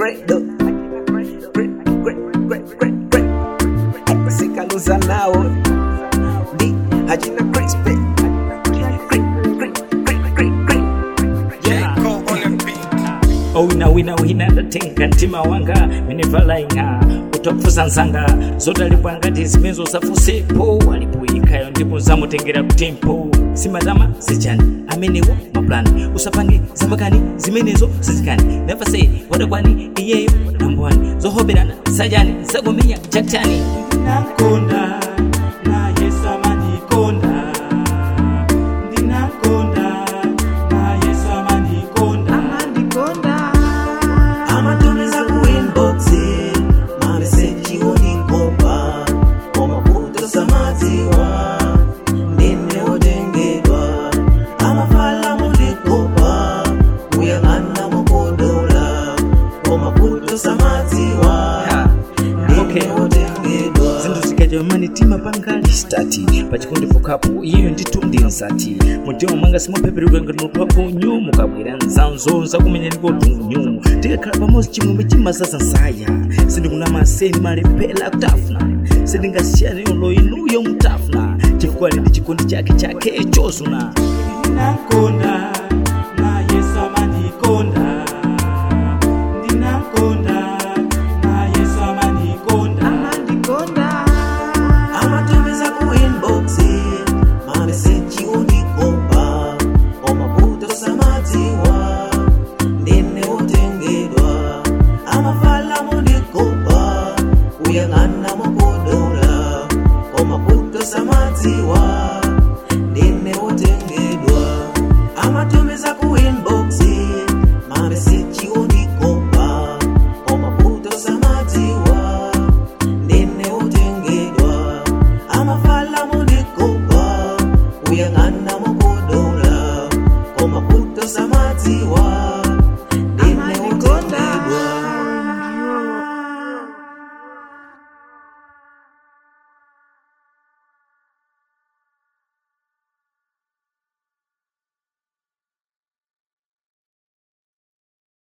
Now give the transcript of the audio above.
gredo sikaluza nawo ndi achina crispy owina wina wina ndatenga mtima wanga minivalainga utapfusa nzanga zotalipwa ngati zimezo zafusepo alipoyikayo ndipo zamutengera kutempo simadama sijani amenewo maplani usapange zambakani zimenezo sizikani never say wadakwani iyeyo nambwani zohoberana sajani zagomenya chachani nakonda na yesu amanikonda ndinakonda na yesu amanikonda amatumiza ku inbox mameseji unikopa omaputo samadziwa ndine otengedwa amafala mulikopa kuyang'ana mukodola omaputo samadziwa Okay. ndine otengedwa zinthu zikaja manitima pangali stati pachikondi pokapo iyeyo ndithu ndi nsati mutima mwanga simupheperedwa ngati munthu wakunyu mukabwera nzanzo zakumenya ndiko tunyu tikakhala pamodzi chimwemwe chimazaza nsaya sindikunama seni malephera kutafuna sindingasiyane yolo inuyo mutafuna chifukwa lindi chikondi chake chake chozuna nakonda